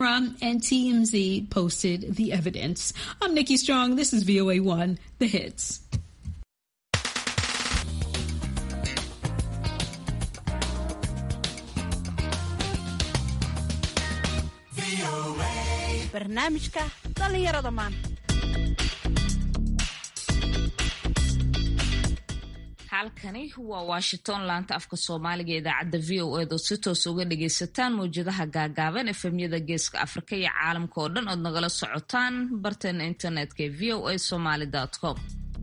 And TMZ posted the evidence. I'm Nikki Strong. This is VOA1, The Hits. barnaamijka dhallinyarada maanta halkani waa washington laanta afka soomaaliga idaacadda v o eed oo si toos uga dhagaysataan mawjadaha gaagaaban efemyada geeska afrika iyo caalamka oo dhan ood nagala socotaan barteena internetka ee v o a somaly com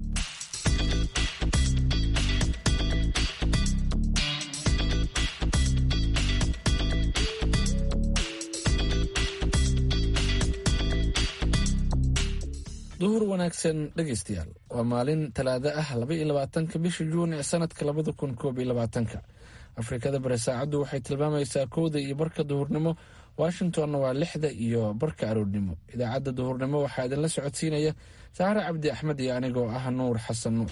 duhur wanaagsan dhegaystayaal waa maalin talaado ah laba iyo labaatanka bisha juun ee sanadka labada kun koob iyo labaatanka afrikada bari saacaddu waxay tilmaamaysaa kowda iyo barka duhurnimo washingtonna waa lixda iyo barka aroornimo idaacadda duhurnimo waxaa idinla socodsiinaya saare cabdi axmed iyo anigoo ah nuur xasan nuur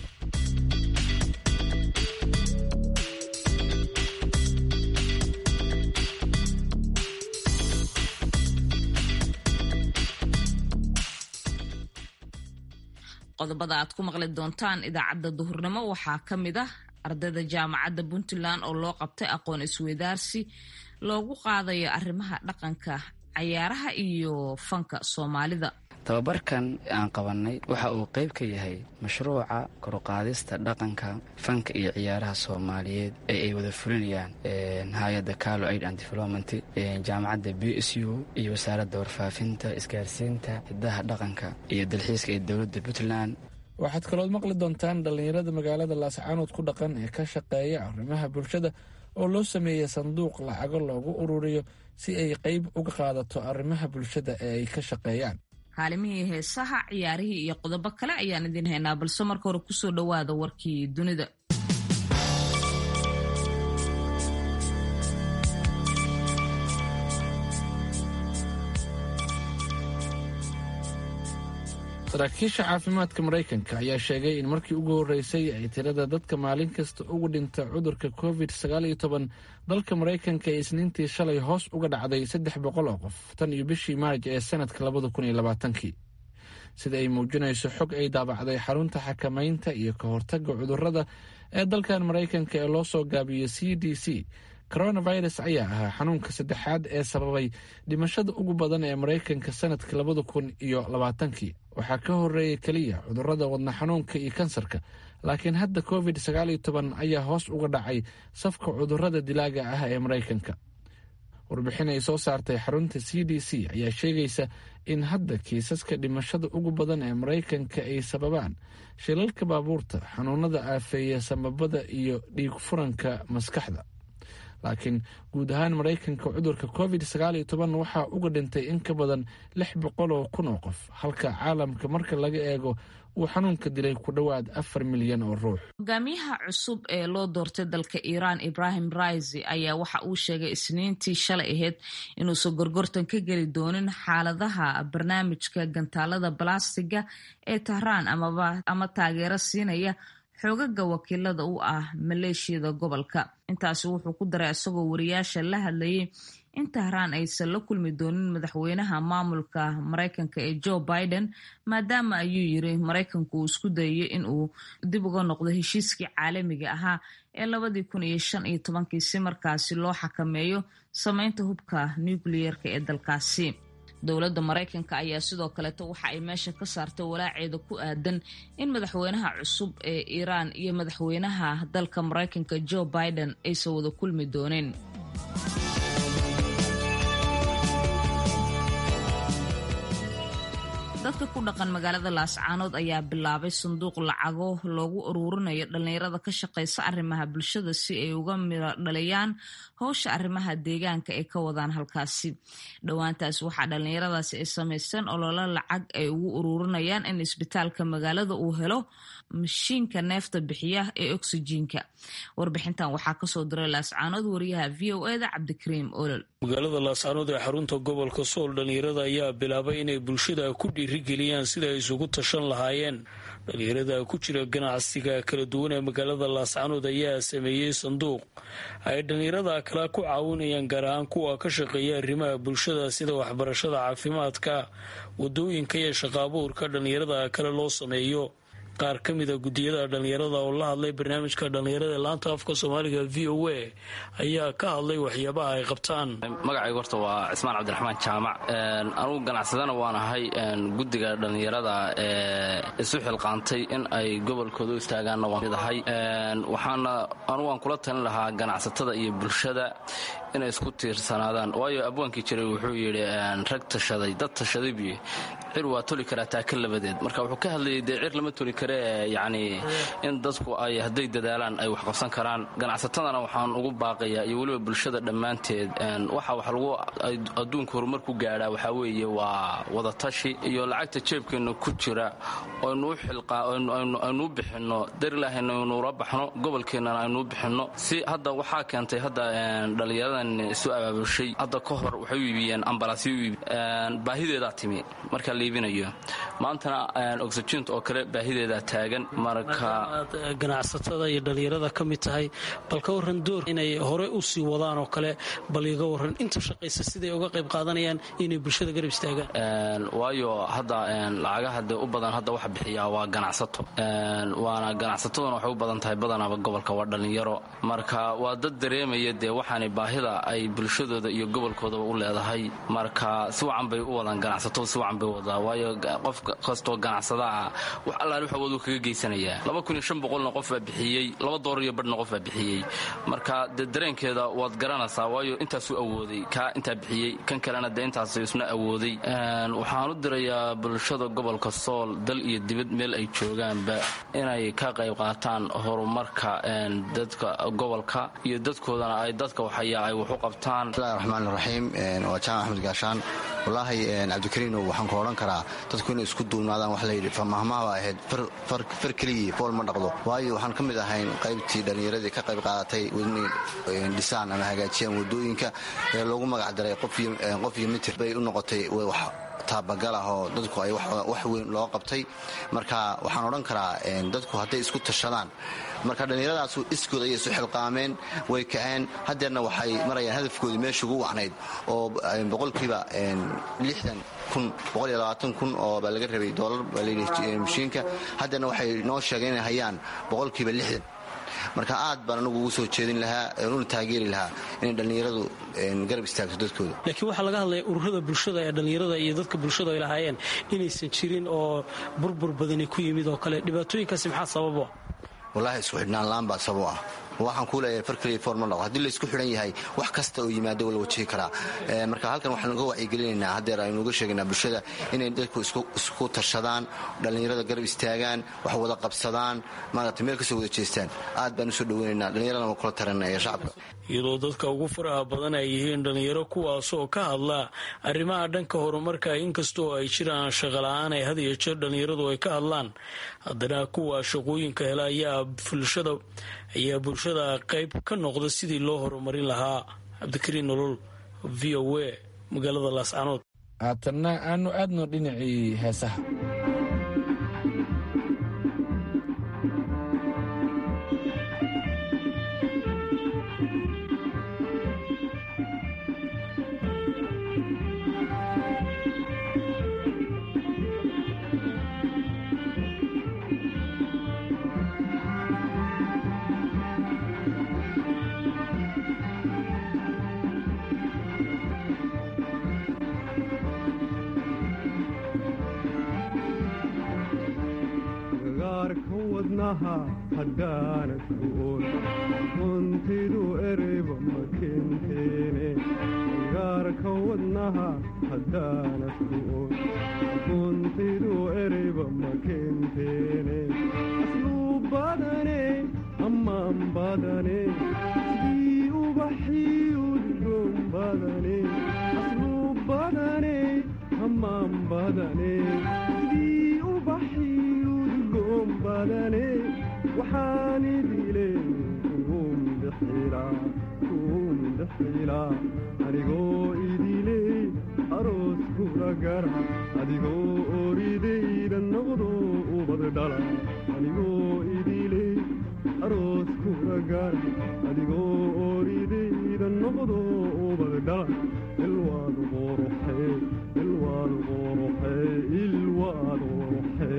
qodobada aad ku maqli doontaan idaacadda duhurnimo waxaa ka mid ah ardayda jaamacadda puntland oo loo qabtay aqoon isweydaarsi loogu qaadayo arrimaha dhaqanka cayaaraha iyo fanka soomaalida tababarkan aan qabannay waxa uu qayb ka yahay mashruuca koruqaadista dhaqanka fanka iyo ciyaaraha soomaaliyeed ee ay wada fulinayaan hay-adda calo aid and development jaamacadda b s u iyo wasaaradda warfaafinta isgaarsiinta hidaha dhaqanka iyo dalxiiska ee dowladda puntland waxaad kalood maqli doontaan dhallinyarada magaalada laascaanood ku dhaqan ee ka shaqeeya arrimaha bulshada oo loo sameeyey sanduuq lacago loogu ururiyo si ay qayb uga qaadato arrimaha bulshada ee ay ka shaqeeyaan kaalimihii heesaha ciyaarihii iyo qodobo kale ayaan idin haynaa balse marka hore kusoo dhowaada warkii dunida saraakiisha caafimaadka maraykanka ayaa sheegay in markii ugu horreysay ay tirada dadka maalin kasta ugu dhinta cudurka covid sagaal iyo toban dalka maraykanka ee isniintii shalay hoos uga dhacday saddex boqol oo qof tan iyo bishii maarj ee sanadka labada kun iyo labaatankii sida ay muujinayso xog ay daabacday xarunta xakamaynta iyo ka hortagga cudurrada ee dalkan maraykanka ee loo soo gaabiyo c d c coronavirus ayaa ahaa xanuunka saddexaad ee sababay dhimashada ugu badan ee maraykanka sanadka labada kun iyo labaatankii waxaa ka horeeya keliya cudurrada wadna xanuunka iyo kansarka laakiin hadda covid sagaal iyo toban ayaa hoos uga dhacay safka cudurrada dilaaga ah ee maraykanka warbixin ay soo saartay xarunta c d c ayaa sheegaysa in hadda kiisaska dhimashada ugu badan ee maraykanka ay sababaan shilalka baabuurta xanuunada aafeeya samabada iyo dhiig furanka maskaxda laakiin guud ahaan maraykanka cudurka covid sagaal iyo toban waxaa uga dhintay in ka badan lix boqol oo kun oo qof halka caalamka marka laga eego uu xanuunka dilay ku dhowaad afar milyan oo ruux hogaamiyaha cusub ee loo doortay dalka iiraan ibrahim raisi ayaa waxa uu sheegay isniintii shalay ahayd inuusan gorgortan ka geli doonin xaaladaha barnaamijka gantaalada balastiga ee tahraan ama taageero siinaya xoogaga wakiilada u ah maleeshiyada gobolka intaasi wuxuu ku daray isagoo wariyaasha la hadlayay in tahraan aysan la kulmi doonin madaxweynaha maamulka maraykanka ee joe biden maadaama ayuu yiri maraykanku uu isku dayayo in uu dib uga noqdo heshiiskii caalamiga ahaa ee labadii kun iyo shan iyo tobankii si markaasi loo xakameeyo sameynta hubka nucleyeerka ee dalkaasi dowladda maraykanka ayaa sidoo kaleeto waxa ay meesha ka saartay walaaceeda ku aadan in madaxweynaha cusub ee iiraan iyo madaxweynaha dalka maraykanka joe biden aysan wada kulmi doonin dadka ku dhaqan magaalada laascaanood ayaa bilaabay sanduuq lacago loogu uruurinayo dhallinyarada ka shaqaysa arrimaha bulshada si ay uga miro dhaliyaan howsha arrimaha deegaanka ay ka wadaan halkaasi dhowaantaas waxaa dhallinyaradaasi ay samaysteen ololo lacag ay ugu uruurinayaan in isbitaalka magaalada uu helo mashiinka neefta bixiya ee oksijiinka warbixintan waxaa kasoo diray laascaanood wariyaha v o eda cabdikariim olol magaalada laascaanood ee xarunta gobolka sool dhallinyarada ayaa bilaabay inay bulshada ku dhiirigeliyaan sida ay isugu tashan lahaayeen dhallinyarada ku jira ganacsiga kala duwan ee magaalada laascaanood ayaa sameeyey sanduuq ay dhallinyarada kale ku caawinayaan gaar ahaan kuwa ka shaqeeya arrimaha bulshada sida waxbarashada caafimaadka wadooyinka iyo shaqaabuurka dhallinyarada kale loo sameeyo qaar ka mida guddiyada dhallinyarada oo la hadlay barnaamijka dhallinyarada ee laanta afka soomaaliga v o a ayaa ka hadlay waxyaabaha ay qabtaan magacayga horta waa cismaan cabdiraxmaan jaamac anugu ganacsadana waan ahay guddiga dhallinyarada ee isu xilqaantay in ay gobolkooda u istaagaanna waan mid ahay waxaana anugu aan kula talin lahaa ganacsatada iyo bulshada inay isku tiirsanaadaan waayo abwaankii jiray wuxuu yidhi rag tashaday dad tashaday buy cir waa toli karaa taaka labadeed marka wuxuu ka hadlayay dee cir lama toli karee yacni in dadku ay hadday dadaalaan ay wax qabsan karaan ganacsatadana waxaan ugu baaqayaa iyo weliba bulshada dhammaanteed waxa wax lagu adduunka horumar ku gaadhaa waxaa weeye waa wadatashi iyo lacagta jeebkeenna ku jira aynuu bixinno darilahayna aynuula baxno gobolkeennana aynuu bixinno si hadda waxaa keentay hadda dhallinyaradan isu abaabushay hadda ka hor waxay u iibiyeen ambalaasyo u iibi baahideedaa timi marka la iibinayo maantana oxygent oo kale baahideedaa taagan marka aad ganacsatada iyo dhallinyarada ka mid tahay bal ka waran door inay hore u sii wadaan oo kale bal iga waran inta shaqaysa siday uga qayb qaadanayaan inay bulshada garab istaagaan waayo hadda lacagaha dee u badan hadda waxa bixiyaa waa ganacsato waana ganacsataduna waxay u badan tahay badanaaba gobolka waa dhallinyaro marka waa dad dareemaya dee waxaanay baahida ay bulshadooda iyo gobolkoodaba u leedahay marka si wacan bay u wadaan ganacsatadu si wacan bay wadaa waayo qof kastoo ganacsada ah wax allaal wax awooduu kaga geysanayaa laba kun iyo shan boqolna qof baa bixiyey laba doolar iyo badhna qof baa bixiyey marka dee dareenkeeda waad garanaysaa waayo intaasuu awooday kaa intaa bixiyey kan kalena dee intaas isna awooday waxaan u dirayaa bulshada gobolka sool dal iyo dibad meel ay joogaanba inay ka qayb qaataan horumarka dadka gobolka iyo dadkoodana ay dadka waxaya ay wax u qabtaan bismillahi raxmaan raxiim waa jaamac axmed gaashaan wallaahi cabdikariino waxaan ku odhan karaa dadku inay isku duubnaadaan wax layidhi famahmaha ahayd far keligii fool ma dhaqdo waayo waxaan ka mid ahayn qaybtii dhallinyaradii ka qayb qaadatay inay dhisaan ama hagaajiyaan wadooyinka ee loogu magac daray qof iyo mitir bay u noqotay wax taabagal ah oo dadku ay wax weyn loo qabtay marka waxaan odhan karaa dadku hadday isku tashadaan marka dhallinyaradaas iskood ayay isu xilqaameen way kaceen haddeerna waxay marayaan hadafkoodii meesha ugu wacnayd oo boqolkiiba lixdan kun boqol iyo labaatan kun oo baa laga rabay doolar baa layidhi mashiinka haddeerna waxay noo sheegeen inay hayaan boqolkiiba lixdan marka aad baan anagu ugu soo jeedin lahaa una taageeri lahaa inay dhallinyaradu garab istaagto dadkooda laakiin waxaa laga hadlaya ururada bulshada ee dhallinyarada iyo dadka bulshada ay lahaayeen inaysan jirin oo burbur badani ku yimid oo kale dhibaatooyinkaasi maxaa sababo wallaahi isku xidhnaan la'aan baa sababo ah waxaan kuu leeyahay far kaliya foor ma dhaqo haddii laysku xidhan yahay wax kasta oo yimaado waa la wajihi karaa marka halkan waxaan uga wacyigelinaynaa haddeer aynu uga sheegaynaa bulshada inay dadku isku tashadaan dhallinyarada garab istaagaan wax wada qabsadaan maaragtay meel kasoo wada jeestaan aad baan usoo dhoweynaynaa dhallinyaradana waa kula taranaya shacabka iyadoo dadka ugu faraha badan ay yihiin dhallinyaro kuwaasoo ka hadla arrimaha dhanka horumarka inkastoo ay jiraan shaqola'aan ay had iyo jeer dhallinyaradu ay ka hadlaan haddana kuwa shaqooyinka hela ayaa bulshada ayaa bulshada qayb ka noqda sidii loo horumarin lahaa cabdikariin nolol v o a magaalada laascanood haatanna aanu aadno dhinacii heesaha runtidu ereyba ma kenteene gaarka wadnaha haddaanad ku'on runtidu ereyba ma kenteene asluu badane ammaan badane sidii ubaxii udgoon badane asluu badane ammaan badane sidii ubaxii udgoon badane waxaan idile uun bixilaa kuumindhaxila anigoo idiley aroos kula gara adigoo oridayda noqdo ubad dhala anigoo idiley aroos kula gara adigoo oridayda noqdo ubad dhala ilwaad quruxe ilwaad quruxe ilwaad quruxe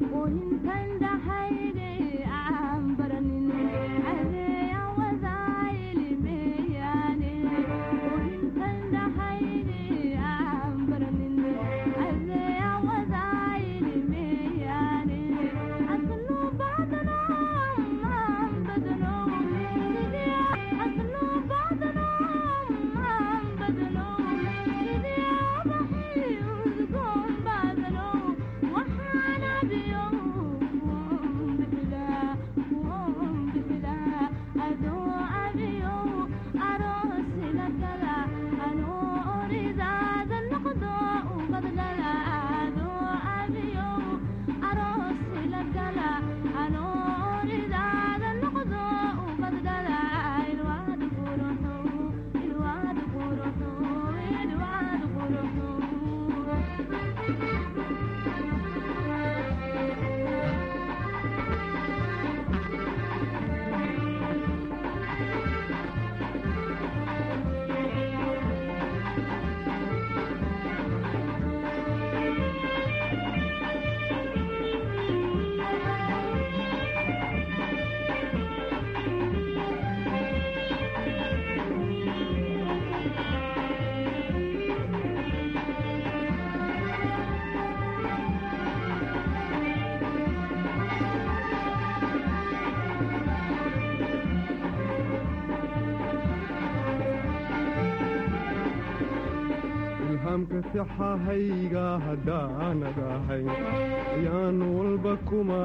ilhaamka sixahayga haddaanad ahayn ayaan walba kuma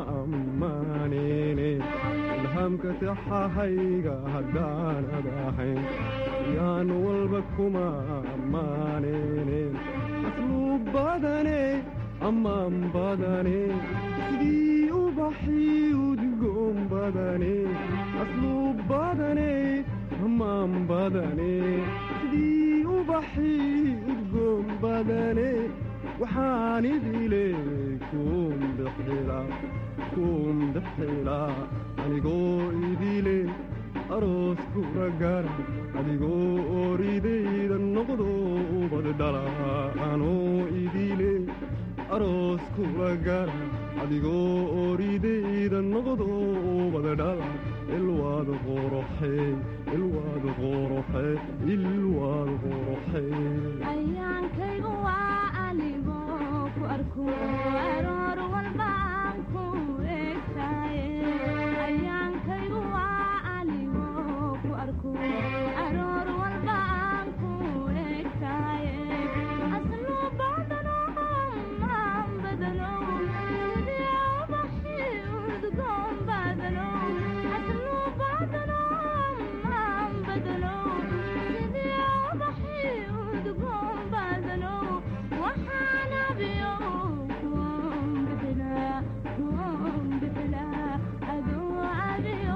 ammaaneyne ilhaamka sixahayga haddaanad ahayn ayaan walba kuma ammaaneyne asluu badane ammaan badane sidii ubaxii udgoon badane asluu badane ammaan badane sidii ubaxii udgoon badane waxaan idile kuumdhexila kuumdhexila anigoo idile aroos kula gara adigoo oridayda noqdo ubad dhala anoo idile aroos kula gara adigoo oridayda noqdo ubad dhala ilwaad qoroxe ilwaad qoroxe ilwaad qoroxe ayaankaygu waa anigoo ku arko aroor walba aan ku eegtaye ayaankaygu waa anigoo ku arko aroor walba aan ku eegtaye asluu badano maan badano sidii ubaxii udgoon badano asluu badano maan badano sidii ubaxii udgoon badano waxaan abiyo kuun bixilaa kuun bixilaa aduu abiyo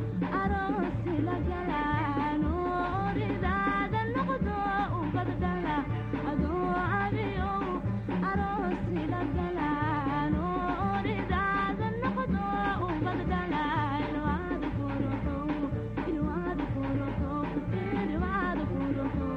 aroosi la galaan oridaada noqdo ubadala aduu abiyo aroosi la galaan oridaada noqdo ubadala ilwaad kuruxo ilwaad kuruxo ilwaad kuruxo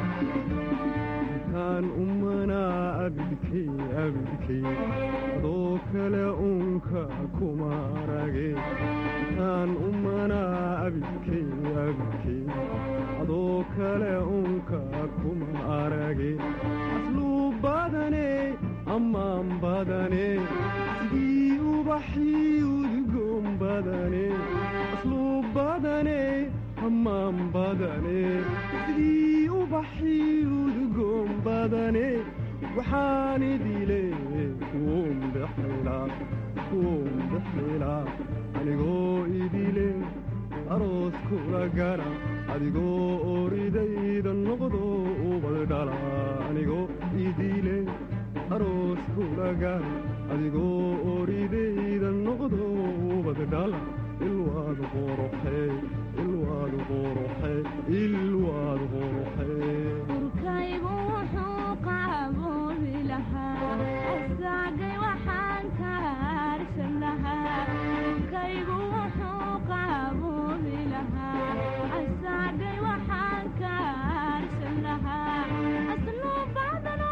intaan ummanaa abidkay abidkay adoo kale uunka kuma arage intaan umanaa abidkay abidkay adoo kale uunka kuma arage asluu badane ammaan badane sidii ubaxii udgoon badane asluu badane ammaan badane sidii ubaxii udgoon badane waxaan idile kuun bixilaa kuun bixilaa anigoo idile aroos kula gara adigoo oridayda noqdo ubad dhala anigoo idile aroos kula gara adigoo oridayda noqdo ubad dhala ilwaad quruxe ilwaad quruxe ilwaad quruxe urkaygu wuxuu qaaboobi lahaa asaagay waxaan ka harsan lahaa urkaygu wuxuu qaaboobi lahaa asaagay waxaan ka harsan lahaa asluu badano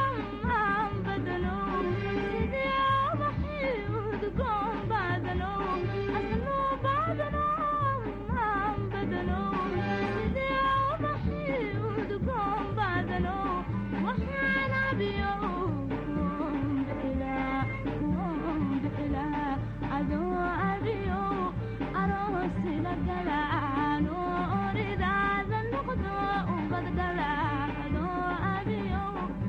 aan badano sidii ubaxii udgoon badano asluu badano aan badano sidii ubaxii udgoon badano waxaan abiyo kuun bixilaa kuun bixilaa adoo abiyo aroosi la gala anoo oridaada noqdo ubad dhala adoo abiyo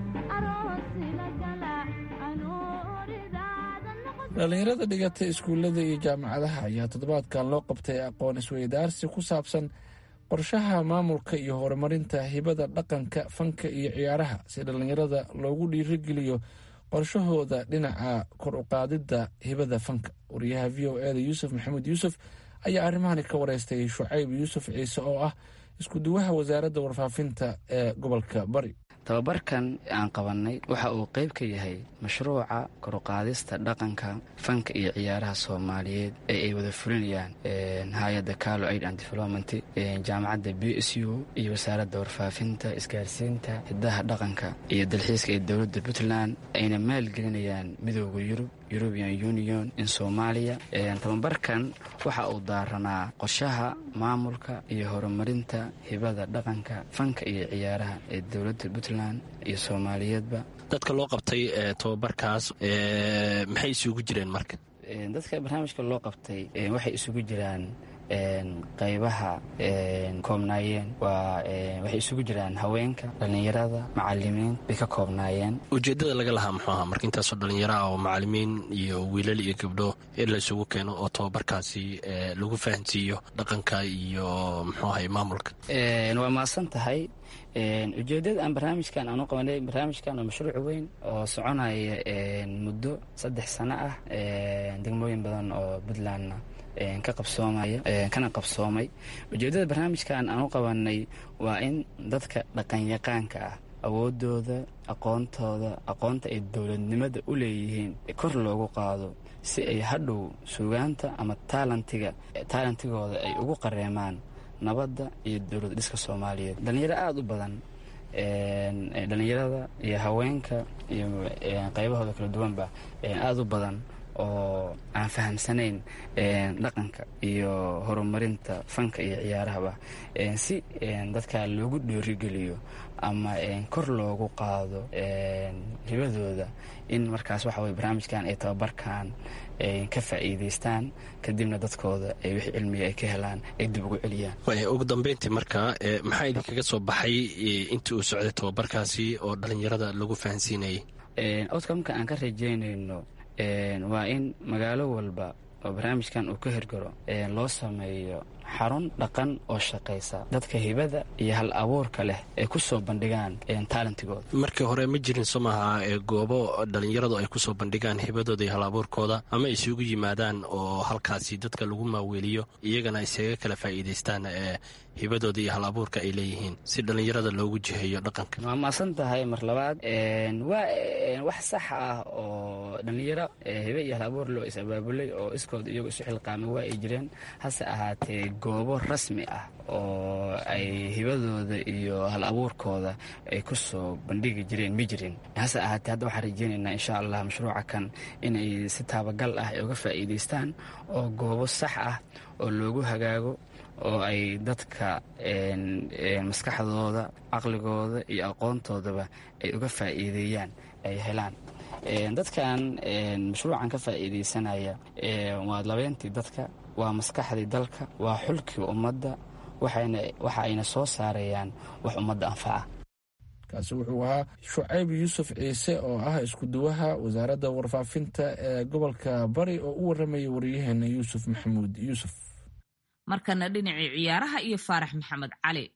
aroosi la gala anoo oridaada noqdo dhallinyarada dhigata iskuullada iyo jaamacadaha ayaa toddobaadkan loo qabtay aqoon isweydaarsi ku saabsan qorshaha maamulka iyo horumarinta hibada dhaqanka fanka iyo ciyaaraha si dhallinyarada loogu dhiirigeliyo qorshahooda dhinaca kor u qaadidda hibada fanka wariyaha v o eda yuusuf maxamuud yuusuf ayaa arrimahani ka wareystay shucayb yuusuf ciise oo ah isku-duwaha wasaaradda warfaafinta ee gobolka bari tababarkan aan qabannay waxa uu qayb ka yahay mashruuca koruqaadista dhaqanka fanka iyo ciyaaraha soomaaliyeed ee ay wada fulinayaan hay-adda calo aid and development jaamacadda b s u iyo wasaaradda warfaafinta isgaarsiinta hidaha dhaqanka iyo dalxiiska ee dowladda puntland ayna maalgelinayaan midooda yurub european union in soomaaliya tababarkan waxa uu daaranaa qorshaha maamulka iyo horumarinta hibada dhaqanka fanka iyo ciyaaraha ee dowladda puntland iyo soomaaliyeedba dadka loo qabtay tobabarkaas maxay isugu jireen marka dadka barnaamijka loo qabtay waxay isugu jiraan qaybaha koobnaayeen waxay isugu jiraan haweenka dhallinyarada macalimiin bay ka koobnaayeen ujeeddada laga lahaa muxuu ahaa marka intaasoo dhallinyaro ah oo macalimiin iyo wiilal iyo gabdho in la isugu keeno oo tobabarkaasi lagu fahansiiyo dhaqanka iyo muxuu ahay maamulka waa mahadsan tahay ujeeddada aan barnaamijkan aanu qabanay barnaamijkan waa mashruuc weyn oo soconaya muddo saddex sano ah degmooyin badan oo puntlandna ka qabsoomaya kana qabsoomay ujeeddada barnaamijkan aan u qabanay waa in dadka dhaqanyaqaanka ah awoodooda aqoontooda aqoonta ay dowladnimada u leeyihiin kor loogu qaado si ay hadhow sugaanta ama taalantiga taalantigooda ay ugu qareemaan nabadda iyo dowlad dhiska soomaaliyeed dhalinyaro aada u badan dhalinyarada iyo haweenka iyo qaybahooda kala duwanba aada u badan oo aan fahamsanayn dhaqanka iyo horumarinta fanka iyo ciyaarahaba si dadka loogu dhoorigeliyo ama kor loogu qaado hibadooda in markaas waxa weye barnaamijkan ay tababarkan ka faa'iidaystaan kadibna dadkooda ay wixii cilmiga ay ka helaan ay dib ugu celiyaan ugu dambeyntii marka maxaa idinkaga soo baxay intii uu socday tababarkaasi oo dhallinyarada lagu fahansiinayay outcomeka aan ka rajeynayno waa in magaalo walba oo barnaamijkan uu ka hirgaro loo sameeyo xarun dhaqan oo shaqaysa dadka hibada iyo hal abuurka leh ay ku soo bandhigaan taalantigooda markii hore ma jirin soo maaha goobo dhallinyaradu ay kusoo bandhigaan hibadooda iyo hal abuurkooda ama isugu yimaadaan oo halkaasi dadka lagu maaweeliyo iyagana isaga kala faa'iidaystaan hibadooda iyo hal abuurka ay leeyihiin si dhallinyarada loogu jiheeyo dhaqanka waa maasan tahay mar labaad waa wax sax ah oo dhallinyaro hibe iyo hal abuur loo is abaabulay oo iskooda iyagu isu xilqaamay waa ay jireen hase ahaatee goobo rasmi ah oo ay hibadooda iyo hal abuurkooda ay ku soo bandhigi jireen ma jirin hase ahaatee hadda waxaan rajeynaynaa insha allah mashruuca kan inay si taabagal ah ay uga faa'iidaystaan oo goobo sax ah oo loogu hagaago oo ay dadka maskaxdooda caqligooda iyo aqoontoodaba ay uga faa'iideeyaan ay helaan dadkan mashruucan ka faa'iidaysanaya waa labeentii dadka waa maskaxdii dalka waa xulkii ummadda waxa ayna soo saarayaan wax ummadda anfaca kaasi wuxuu ahaa shucayb yuusuf ciise oo ah iskuduwaha wasaaradda warfaafinta ee gobolka bari oo u warramaya wariyaheena yuusuf maxamuud yuusuf markana dhinacii ciyaaraha iyo faarax maxamed cali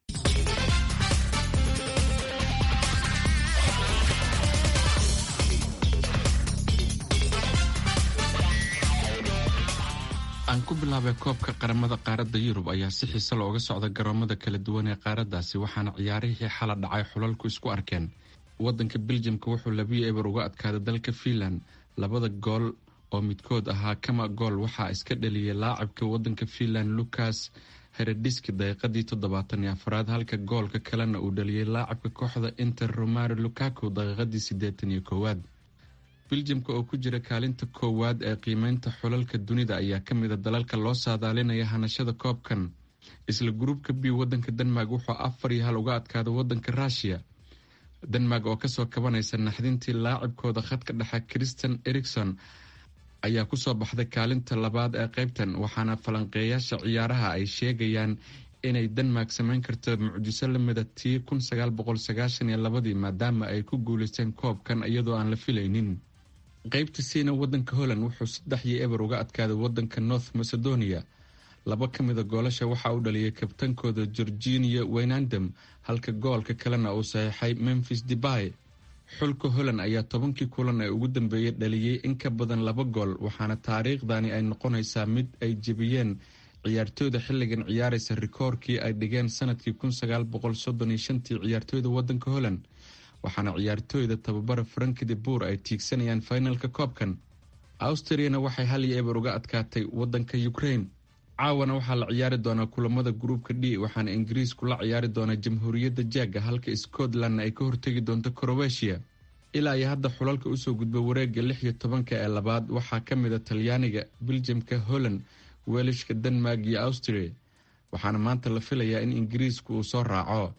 aan ku bilaabay koobka qaramada qaaradda yurub ayaa si xiise looga socda garoomada kala duwan ee qaaraddaasi waxaana ciyaarihii xala dhacay xulalku isku arkeen waddanka beljamka wuxuu labiyo eber uga adkaaday dalka fiinland labada gool oo midkood ahaa kama gool waxaa iska dhaliyay laacibka waddanka fiinland lucas herediski daqiiqadii toddobaatan iyo afraad halka goolka kalena uu dhaliyay laacibka kooxda inter romaro lukaku daqiiqadii siddeetan iyo koowaad beljamka oo ku jira kaalinta koowaad ee qiimeynta xulalka dunida ayaa ka mid a dalalka loo saadaalinaya hanashada koobkan isla gruubka b waddanka denmark wuxuu afar iyo hal uga adkaaday waddanka ruushiya denmark oo kasoo kabanaysa naxdintii laacibkooda khadka dhexe christian erikson ayaa kusoo baxday kaalinta labaad ee qaybtan waxaana falanqeeyaasha ciyaaraha ay sheegayaan inay denmark sameyn karto mucjiso lamida tii kun sagaal boqol sagaashan iyo labadii maadaama ay ku guuleysteen koobkan iyadoo aan la filaynin qaybta siina wadanka holland wuxuu saddex iyo eber uga adkaaday wadanka north macedonia laba ka mida goolasha waxaa u dhaliyay kabtankooda georginia waynandam halka goolka kalena uu saxiixay memphis debay xulka holland ayaa tobankii kulan ee ugu dambeeyay dhaliyey in ka badan laba gool waxaana taariikhdani ay noqonaysaa mid ay jebiyeen ciyaartooyda xilligan ciyaaraysa rikoorkii ay dhigeen sanadkii kun sagaal boqol soddon iyo shantii ciyaartooyda wadanka holland waxaana ciyaartooyda tababara franki de bour ay tiigsanayaan finalka koobkan austriyana waxay hal iyo eber uga adkaatay wadanka ukraine caawana waxaa la ciyaari doonaa kulamada gruubka d waxaana ingiriisku la ciyaari doonaa jamhuuriyadda jaaga halka scotlandna ay ka hortegi doonto crowetiya ilaa iyo hadda xulalka usoo gudba wareega lix iyo tobanka ee labaad waxaa ka mid a talyaaniga beljamka holland welishka denmark iyo austria waxaana maanta la filayaa in ingiriisku uu soo raaco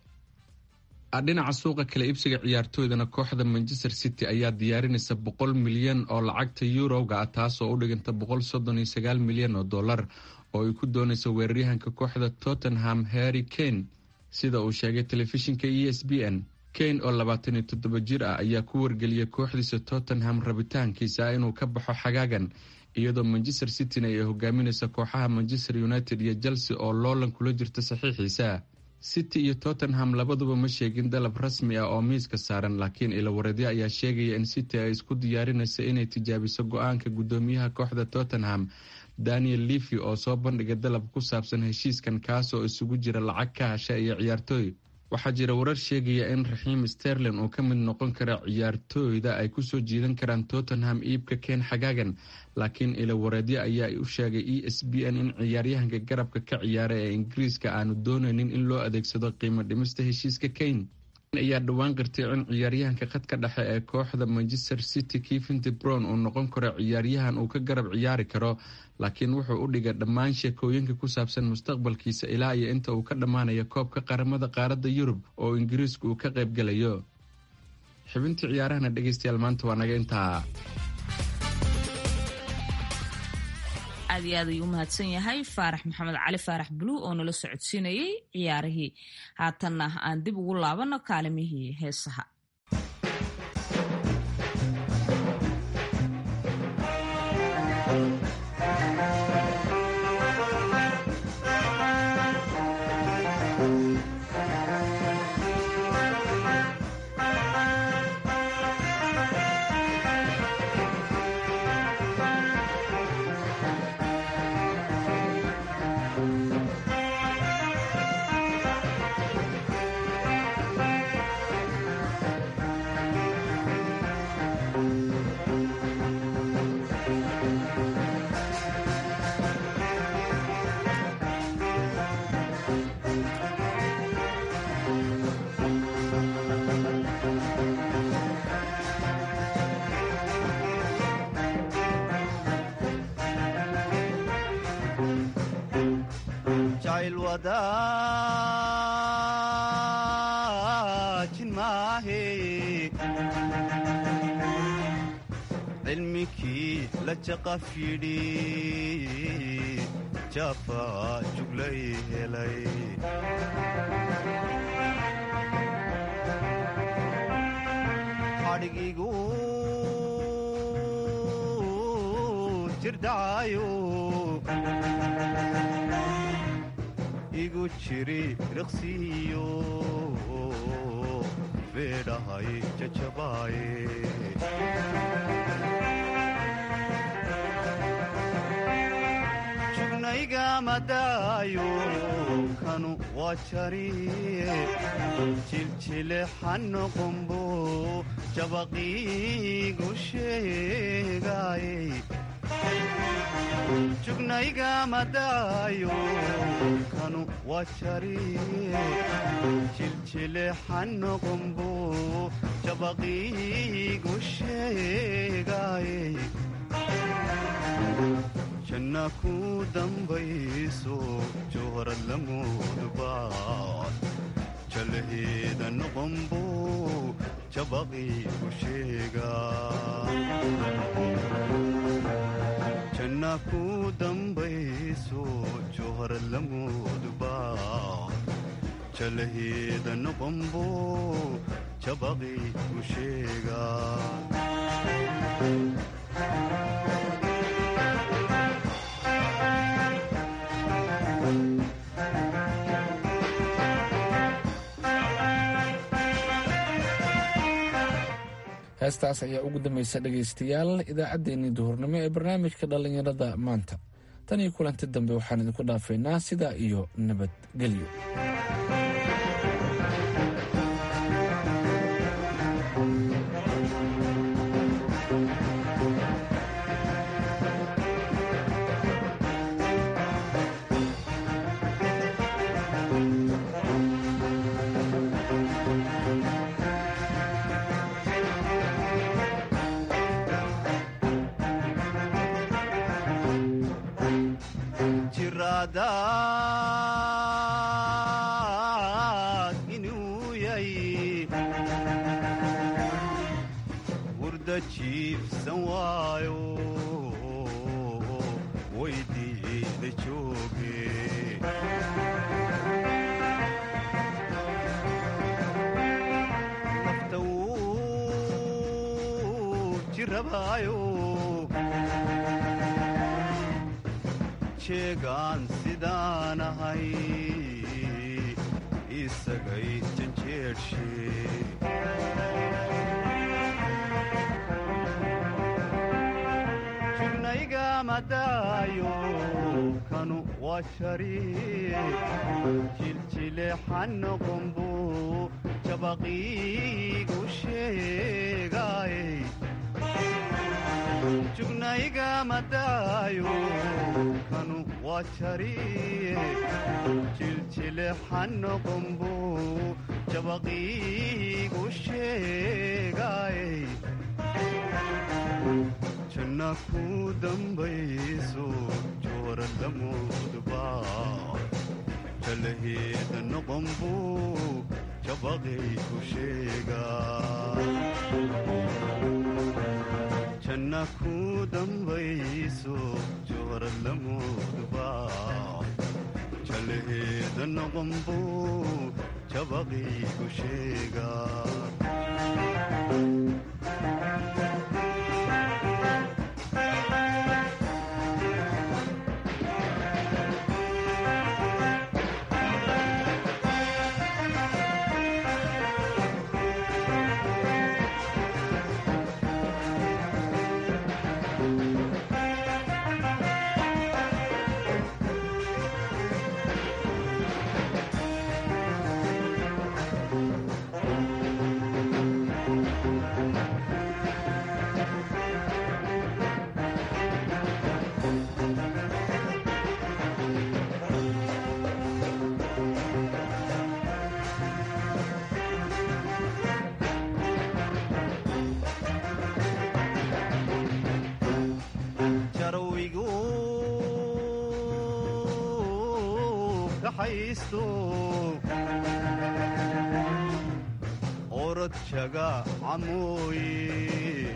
dhinaca suuqa kala iibsiga ciyaartooydana kooxda manchester city ayaa diyaarinaysa boqol milyan oo lacagta yuroga ah taasoo u dhiganta boqol soddon iyo sagaal milyan oo dollar oo ay ku doonayso weeraryahanka kooxda tottenham harry kane sida uu sheegay telefishinka e s b n kane oo labaatan iyo toddoba jir ah ayaa ku wargeliyay kooxdiisa tottenham rabitaankiisa inuu ka baxo xagaagan iyadoo manchester cityna ay hogaaminaysa kooxaha manchester united iyo chelsea oo loolan kula jirta saxiixiisa city iyo tottenham labaduba ma sheegin dalab rasmi ah oo miiska saaran laakiin ilawareedyo ayaa sheegaya in city ay isku diyaarinayso inay tijaabiso go-aanka guddoomiyaha kooxda tottenham daniel levy oo soo bandhigay dalab ku saabsan heshiiskan kaas oo isugu jira lacag ka hasha iyo ciyaartooy waxaa jira warar sheegaya in raxiim sterlin uu ka mid noqon kara ciyaartooyda ay kusoo jiidan karaan tottenham iibka keen xagaagan laakiin ilawareedyo ayaa u sheegay e s b n in ciyaaryahanka garabka ka ciyaara ee ingiriiska aanu doonaynin in loo adeegsado qiimo dhimista heshiiska kane ayaa dhowaan qirtay in ciyaaryahanka khadka dhexe ee kooxda manchester city kevin de bron uu noqon karo ciyaaryahan uu ka garab ciyaari karo laakiin wuxuu u dhigay dhammaan sheekooyinka ku saabsan mustaqbalkiisa ilaa iyo inta uu ka dhammaanayo koobka qaramada qaaradda yurub oo ingiriisku uu ka qaybgalayo xibintii ciyaarahana dhegeystayaal maanta waa naga intaa aad iyo aad ayuu u mahadsan yahay faarax maxamed cali faarax buluug oo nala socodsiinayay ciyaarihii haatanna aan dib ugu laabanno kaalimihii heesaha wadaajin maahe cilmikii la jaqaf yidhi jaafa juglay helay xadhigigu jirdhacayo igu jiri riqsiyo beedhahay jajabaaye jugnaygamadaayo kanu waa jariye jiljilexanoqombo jabaqiigu sheegaaye jugnaygamadaayo kanu waa jariye jiljilexanoqombo jabaqiigu sheegaaye janna ku dambayso jowharad lamoodbaad jalaheeda noqombo jabaqiigu sheega janna ku dambayso jowharad lamoodbaad jalaheeda noqombo jabaqiigu sheega heestaas ayaa ugu dambaysa dhegaystayaal idaacaddeenii duhurnimo ee barnaamijka dhallinyarada maanta tan iyo kulanti dambe waxaan idinku dhaafaynaa sidaa iyo nabadgelyo jiradaad inuu yay wurda jiibsan waayo weydiida jooge nafta wuu jirabaayo jeegaan sidaan ahay isagay janjeershe jugnaygaamadaayo kanu waa jariye jiljilexanoqombo jabaqiigu sheegaaye jugnaygamadaayo kanu waa jariye jiljilexanoqombo jabaqiigu sheegaaye janna ku dambayso joora lamoodbaa jalaheeda noqombo jabaqiigu sheegaa janna ku dambayso joora lamoodbaa jalaheeda noqombo jabaqiigu sheega haysto orod jaga camooye